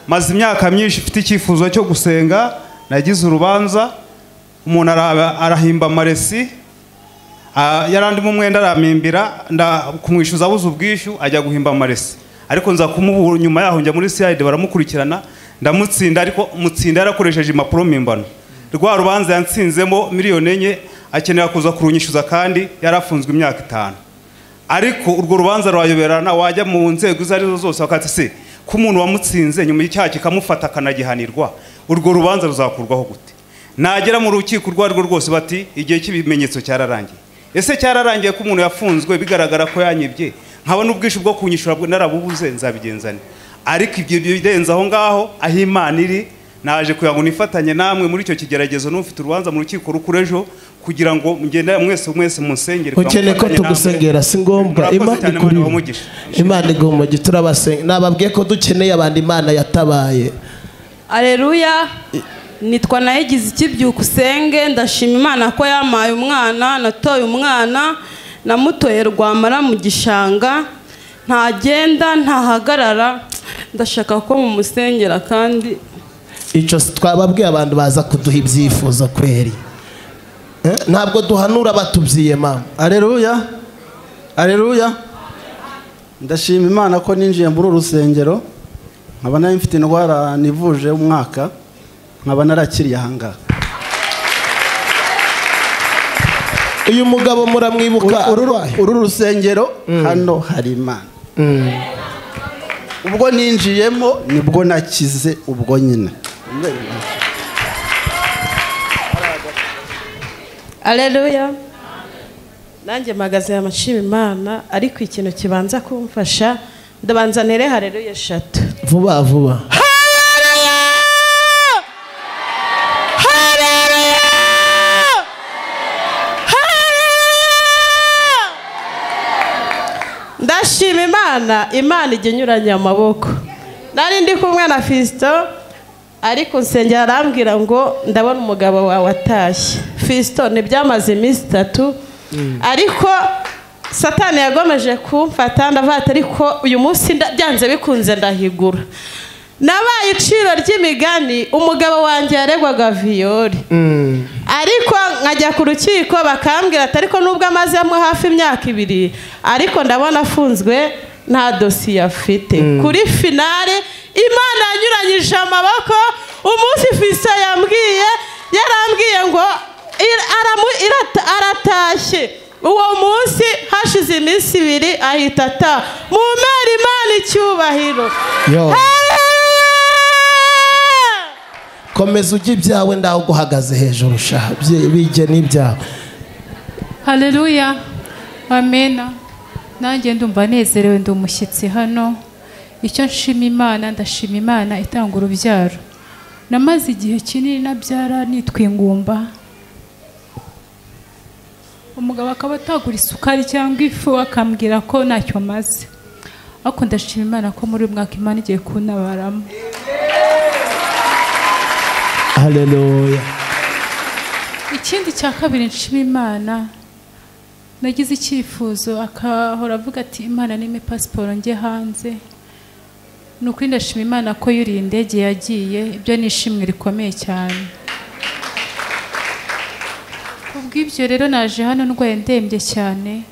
maze imyaka myinshi ifite icyifuzo cyo gusenga nagize urubanza umuntu ara- arahimba amaresi ah, yarandimo umwenda arampimbira nda- kumwishyuza abuze ubwishyu ajya guhimba amaresi ariko nza kumubura nyuma yaho njya muri siyayide baramukurikirana ndamutsinda ariko mutsinda yarakoresheje impapuro mpimbano rwa rubanza yatsinzemo miliyoni enye akenera kuza kurunyishyuza kandi yarafunzwe imyaka itanu ariko urwo rubanza rurayoberana wajya mu nzego izo ari zo zose bakati se ko umuntu wamutsinze nyuma y'icyaha kikamufata akanagihanirwa urwo rubanza ruzakurwaho gute nagera mu rukiko urwo ari rwo rwose bati igihe cy'ibimenyetso cyararangiye ese cyararangiye ko umuntu yafunzwe bigaragara ko yanyibye nkabona ubwishyu bwo kunyishyura bwo narabubuze nzabigenzane ariko ibyo birenze aho ngaho aho imana iri naje kugira ngo nifatanye namwe muri icyo kigeragezo n'ufite urubanza mu rukiko rukuru ejo kugira ngo mugende mwese mwese musengere ukeneye ko tugusengera si ngombwa Murakoze imana cyane, ikuri Imana ibahe umugisha. imana iguha umugisha turabasenge nababwiye ko dukeneye abantu imana yatabaye Aleluya nitwa nayigize ikibyuka usenge ndashima imana ko yamaye umwana natoye umwana namutoye rwamara mu gishanga ntagenda ntahagarara ndashaka ko mumusengera kandi icyo si- twababwiye abantu baza kuduha ibyifuzo kweri Eh, ntabwo duhanura batubyiye mama areruya areruya ndashima imana ko ninjiye muri uru rusengero nkaba nari mfite indwara nivuje umwaka nkaba narakiriye ahangaha uyu mugabo muramwibuka Uru- uru- arwaye? uru rusengero hano hari imana ubwo ninjiyemo nibwo nakize ubwo nyine Aleluya nanjye mpagaze amashima imana ariko ikintu kibanza kumfasha ndabanza ntere hareruya eshatu vuba vuba ndashima imana imana ijya inyuranye amaboko nari ndi kumwe na fisito ariko nsengera arambwira ngo ndabona umugabo wawe atashye fisito ntibyamaze iminsi itatu ariko satani yagomeje kumfata ndavata ariko uyu munsi nda- byanze bikunze ndahigura nabaye iciro ry'imigani umugabo wanjye yaregwaga viyori ariko nkajya ku rukiko bakambwira ati ariko nubwo amazemo hafi imyaka ibiri ariko ndabona afunzwe nta dosiye afite kuri finale imana yanyuranyije amaboko umunsi fisa yambwiye yarambwiye ngo ir- aramu- irata- aratashye uwo munsi hashize iminsi ibiri ahita ata mu mpera imana icyubahiro yo Hallelujah! komeza ujya ibyawe ndaho guhagaze hejuru shaha Bye- bijye n'ibyawe haleluya amena nanjye ndumva nezerewe ndi umushyitsi hano icyo nshima imana ndashima imana itanga urubyaro namaze igihe kinini nabyara nitwa ingumba umugabo akaba atagura isukari cyangwa ifu akambwira ko ntacyo maze ariko ndashima imana ko muri uyu mwaka imana igiye kuntabaramo haleluya ikindi cya kabiri nshima imana nagize icyifuzo akahora avuga ati imana nime pasiporo njye hanze ni ukuri ndashima imana ko yuriye indege yagiye ibyo ni ishimwe rikomeye cyane kubw'ibyo rero naje hano ndwaye ndembye cyane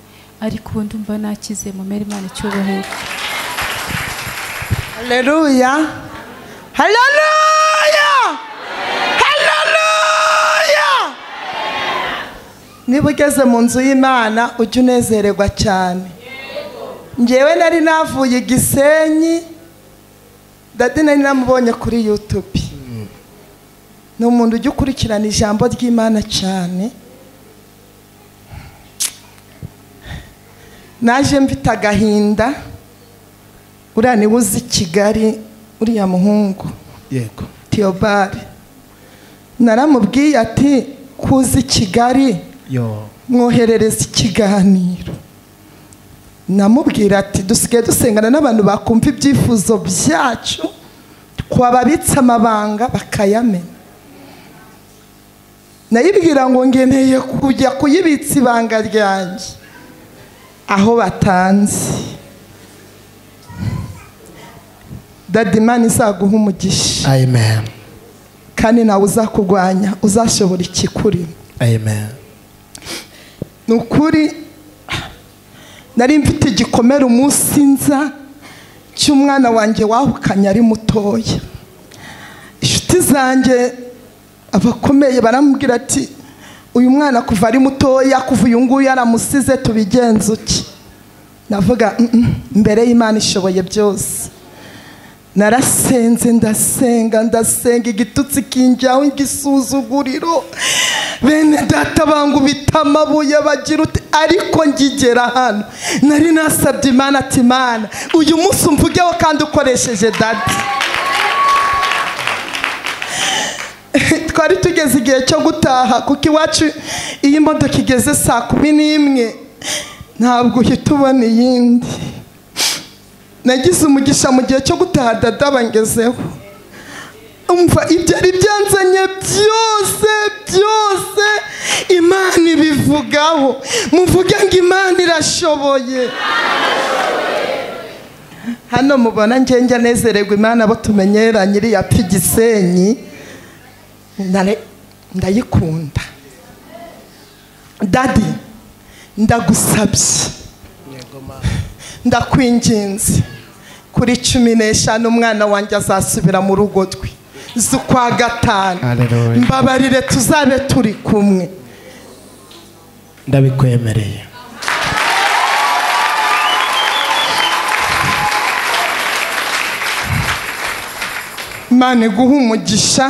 ariko ubu ndumva nakize mumere imana icyubahiro Haleluya. Haleluya. Haleluya. niba ugeze mu nzu y'imana ujya unezererwa cyane ngewe nari navuye i gisenyi dadi nari namubonye kuri yutubi ni umuntu ujya ukurikirana ijambo ry'imana cyane naje mfite agahinda uriya niwe uzi kigali uriya muhungu yego theobald naramubwiye ati kuzi kigali yo mwoherereza ikiganiro namubwira ati dusigaye dusengana n'abantu bakumva ibyifuzo byacu twababitsa amabanga bakayamenya nayibwira ngo ngeneye kujya kuyibitsa ibanga ryanjye aho batanze dada imana izaguha umugisha amen kandi ntawe uzakurwanya uzashobora ikikurimo amen ni ukuri nari mfite igikomere umunsi nza cy'umwana wanjye wahukanye ari mutoya inshuti zanjye abakomeye baramubwira ati uyu mwana kuva ari mutoya kuva uyu nguyu yaramusize tubigenze uki navuga "Mm, mm, mbere y'imana ishoboye byose narasenze ndasenga ndasenga igitutsi kinjyaho igisuzuguriro bene data bangu bita amabuye bagira uti ariko ngigera hano nari nasabye imana ati imana uyu munsi umvugeho kandi ukoresheje data twari tugeze igihe cyo gutaha kuko iwacu iyo imodoka igeze saa kumi n'imwe ntabwo uhita ubona iyindi nagize umugisha mu gihe cyo gutaha dada bangezeho umva ibyari byanzanye byose byose imana ibivugaho muvuge ngo imana irashoboye hano mubona ngenge anezererwa imana abo tumenyera nyiriyapfa igisenyi Nare- ndayikunda dadi ndagusabye ndakwinginze kuri cumi n'eshanu umwana wanjye azasubira mu rugo rwe z'ukwa gatanu Hallelujah. mbabarire tuzabe turi kumwe ndabikwemereye imana iguhe umugisha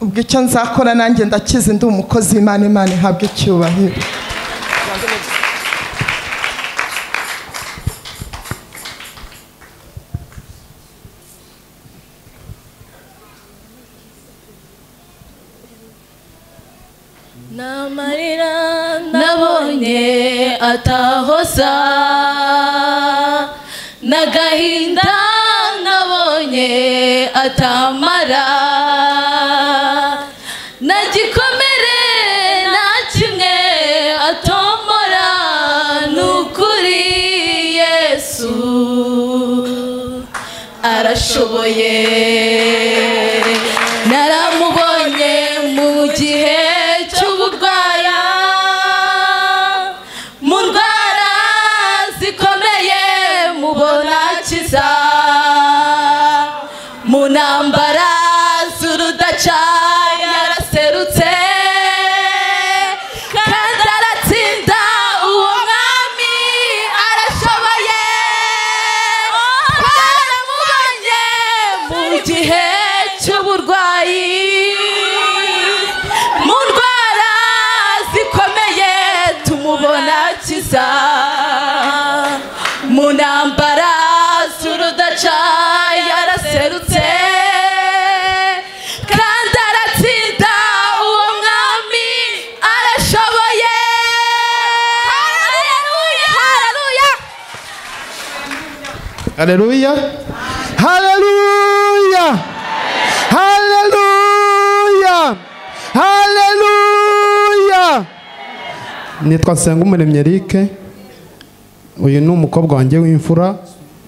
ubwo icyo nzakora nanjye ndakize ndi umukozi w'imana imana ihabwe icyubahiro n'amarira nabonye atahoza n'agahinda nabonye atamara na gikomere nta kimwe atomora ni ukuri yesu arashoboye naramubonye mu gihe cy'uburwaya mu ndwara zikomeye mubona akiza mu ntambara z'urudaca yaraserutse kandi aratsinda uwo mwami arashoboye twaramubonye mu gihe cy'uburwayi mu ndwara zikomeye tumubona kiza mu ntambara z'urudaca yaraserutse kandi aratsinda uwo mwami arashoboye haleluya haleluya Haleluya. Haleluya. Haleluya. Haleluya. Nitwa Nsengumuremyi Eric. Uyu ni umukobwa wanjye w'imfura,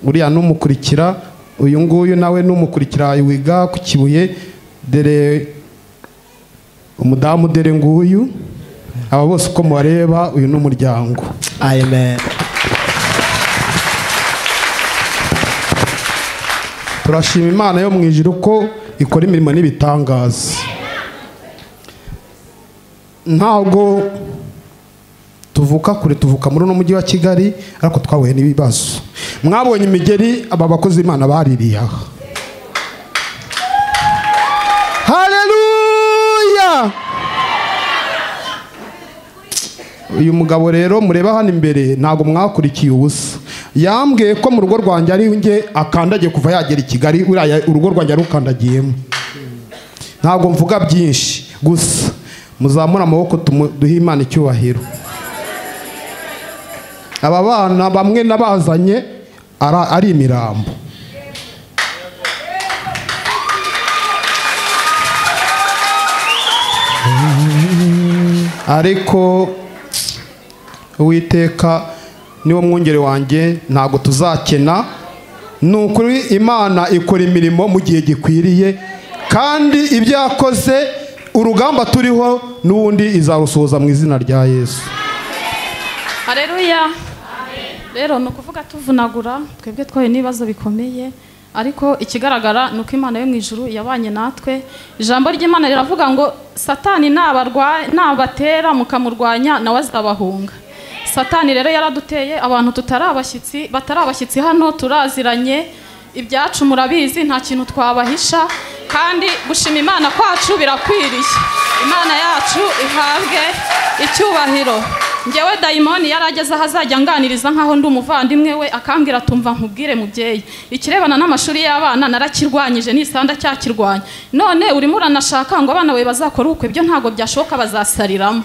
uriya ni umukurikira, uyu nguyu nawe ni umukurikira wiga ku Kibuye, dere umudamu dere nguyu. Aba bose uko mubareba uyu ni umuryango. amen turashima imana yo mu ijuru ko ikora imirimo n'ibitangaza ntabwo tuvuka kure tuvuka muri uno mujyi wa kigali ariko twahuye n'ibibazo mwabonye imigeri aba bakozi b'imana baririye aha haleluya uyu mugabo rero mureba hano imbere ntabwo mwakurikiye ubusa yambwiye ko mu rugo rwanjye ari njye akandagiye kuva yagera i kigali uriya urugo rwanjye arukandagiyemo ntabwo mvuga byinshi gusa muzamure amaboko tumu- duhe imana icyubahiro aba bana bamwe nabazanye ara- ari imirambo ariko uwiteka niwo mwungeri wanjye ntabwo tuzakena ni ukuri imana ikora imirimo mu gihe gikwiriye kandi ibyo yakoze urugamba turiho n'ubundi izarusohoza mu izina rya yesu hareruya rero ni ukuvuga tuvunagura twebwe twahuye n'ibibazo bikomeye ariko ikigaragara ni uko imana yo mu ijuru yabanye natwe ijambo ry'imana riravuga ngo satani nabatera mukamurwanya nawe azabahunga satani rero yaraduteye abantu tutari abashyitsi batari abashyitsi hano turaziranye ibyacu murabizi nta kintu twabahisha kandi gushima imana kwacu birakwiriye imana yacu ihabwe icyubahiro ngewe dayimoni yari ageze aho azajya anganiriza nk'aho ndi umuvandimwe we akambwira atumva nkubwire mubyeyi ikirebana n'amashuri y'abana narakirwanyije n'isanda cyakirwanya none urimo uranashaka ngo abana bawe bazakore ubukwe ibyo ntabwo byashoboka bazasariramo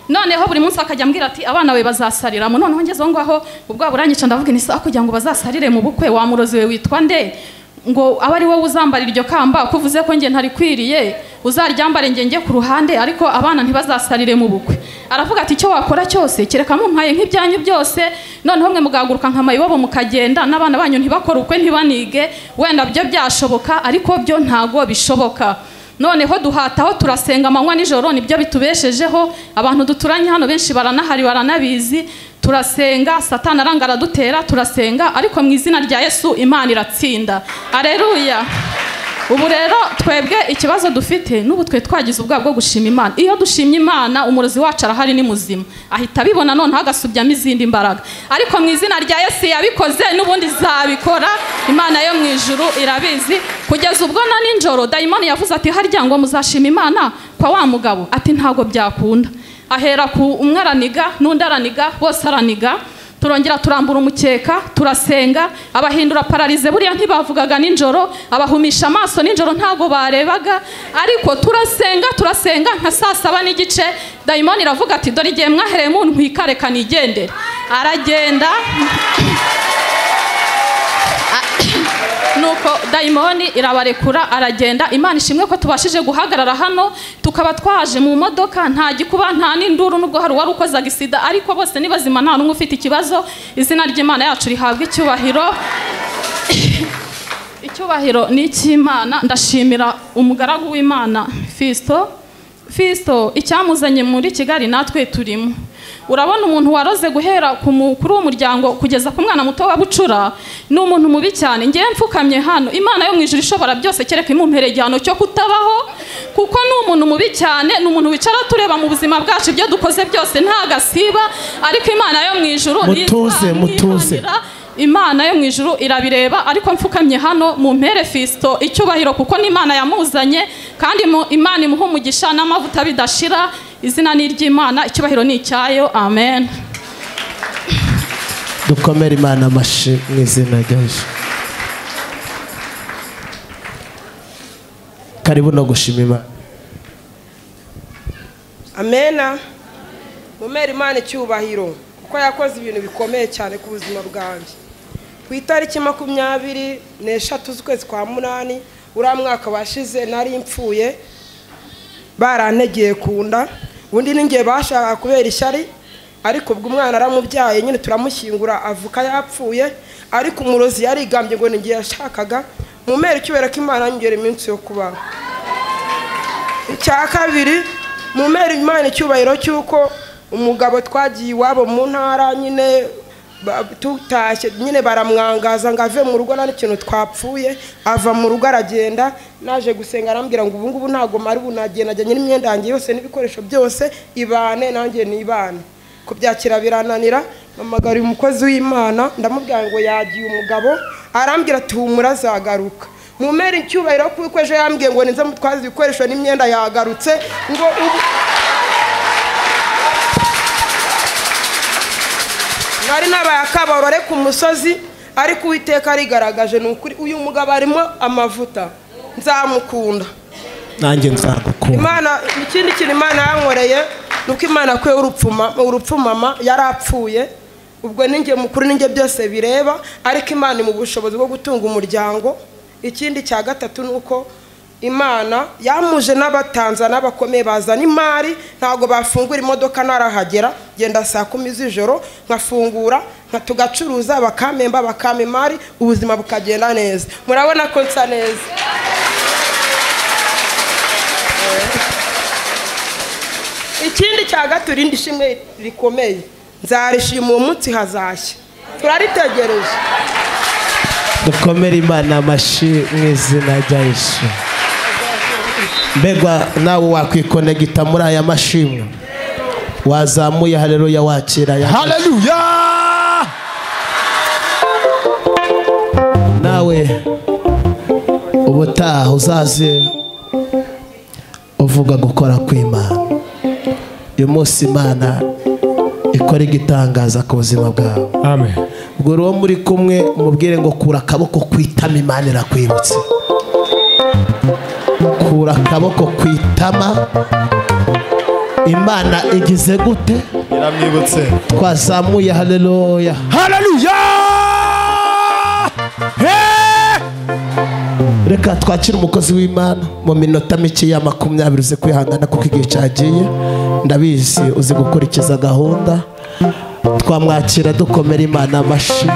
noneho buri munsi akajya ambwira ati abana be bazasariramo noneho ngeze aho ngaho ubwo buranyica ndavuga ni sawa kugira ngo bazasarire mu bukwe wa murozi we witwa nde ngo abe ari wowe uzambara iryo kamba ko uvuze ko njye ntarikwiriye uzaryambare njye njye ku ruhande ariko abana ntibazasarire mu bukwe aravuga ati icyo wakora cyose kereka mumpaye nk'ibyanyu byose noneho mwe mugahaguruka nka mayibobo mukagenda n'abana banyu ntibakore ukwe ntibanige wenda byo byashoboka ariko byo ntago bishoboka noneho duhataho turasenga amanywa nijoro nibyo bitubeshejeho abantu duturanye hano benshi baranahari baranabizi turasenga satana aranga aradutera turasenga ariko mu izina rya yesu imana iratsinda areruya ubu rero twebwe ikibazo dufite n'ubu twe twagize ubwoba bwo gushima imana iyo dushimye imana umurozi wacu arahari ni muzima ahita abibona noneho agasubyamo izindi mbaraga ariko mu izina rya yesu yabikoze n'ubundi zabikora imana yo mu ijuru irabizi kugeza ubwo na nijoro dayimoni yavuze ati harya ngo muzashima imana kwa wa mugabo ati ntabwo byakunda ahera ku umwe araniga n'undi araniga bose araniga turongera turambura umukeka turasenga abahindura pararize buriya ntibavugaga nijoro abahumisha amaso nijoro ntabwo barebaga ariko turasenga turasenga nka saa saba n'igice dayimoni iravuga ati dore igihe mwahereye mu ntwika reka nigendere aragenda nuko dayimoni irabarekura aragenda imana ishimwe ko tubashije guhagarara hano tukaba twaje mu modoka nta gikuba nta n'induru n'ubwo hari uwari ukozaga isida ariko bose ni bazima nta n'umwe ufite ikibazo izina ry'imana yacu rihabwa icyubahiro icyubahiro ni icy'imana ndashimira umugaragu w'imana fisito fisito icyamuzanye muri kigali natwe turimo urabona umuntu waroze guhera ku mukuru w'umuryango kugeza ku mwana muto wa bucura ni umuntu mubi cyane ngewe mfukamye hano imana yo mu ijoro ishobora byose kereka imumpereye igihano cyo kutabaho kuko ni umuntu mubi cyane ni umuntu wicara tureba mu buzima bwacu ibyo dukoze byose nta gasiba ariko imana yo mu ijoro mutuze mutuze imana yo mu ijuru irabireba ariko mfukamye hano mu mpere fisito icyubahiro kuko n'imana yamuzanye kandi imana imuha umugisha n'amavuta bidashira izina ni iry'imana icyubahiro ni icyayo amen dukomere imana amashi mu izina rya jesu karibu no gushima imana amena mumere imana icyubahiro kuko yakoze ibintu bikomeye cyane ku buzima bwanjye ku itariki makumyabiri n'eshatu z'ukwezi kwa munani uriya mwaka washize nari mpfuye barantegeye ku nda undi n'igihe bashakaga kubera ishyari ariko ubwo umwana aramubyaye nyine turamushyingura avuka yapfuye ariko umurozi yarigambye ngo igihe yashakaga mu mera icyubera ko imana yongera iminsi yo kubaho icya kabiri mu mera imana icyubahiro cy'uko umugabo twagiye iwabo mu ntara nyine tutashye nyine baramwangaza ngo ave mu rugo nta n'ikintu twapfuye ava mu rugo aragenda naje gusenga arambwira ngo ubungubu ntabwo mari bunagenda ajyanye n'imyenda yanjye yose n'ibikoresho byose ibane nanjye nibane kubyakira birananira mpamagara umukozi w'imana ndamubwira ngo yagiye umugabo arambwira ati humura azagaruka mu mera icyubahiro kuko ejo yambwiye ngo nize mutwaze ibikoresho n'imyenda yagarutse ngo ubu hari n'abaye akabarore ku musozi ariko uwiteka arigaragaje ni ukuri uyu mugabo arimo amavuta nzamukunda nanjye nzagukunda imana ikindi kintu imana yankoreye ni uko imana kwe urupfumama yari apfuye ubwo n'inge mukuru n'inge byose bireba ariko imana mu bushobozi bwo gutunga umuryango ikindi cya gatatu ni uko imana yamuje n'abatanzana n'abakomeye bazana imari ntabwo bafungura imodoka ntarahagera genda saa kumi z'ijoro nkafungura nka tugacuruza bakamemba bakama imari ubuzima bukagenda neza murabona ko nsa neza ikindi cya gato irindi shimwe rikomeye nzarishima uwo munsi hazashya turaritegereje dukomere imana amashyi mu izina rya yesu mbegwa nawe wakwikonegita muri aya mashimwe wazamuye haleluya wakira ya haleluya nawe ubutaha uzaze uvuga gukora kw'imana uyu munsi imana ikora igitangaza ku buzima bwawe amen ubwo rero muri kumwe umubwire ngo kura akaboko ku itama imana irakwibutse kura akaboko ku itama imana igize gute iramwibutse twazamuye haleluya haleluya reka twakire umukozi w'imana mu minota mike ya makumyabiri uze kwihangana kuko igihe cyagiye ndabizi uzi gukurikiza gahunda twamwakira dukomera imana amashyi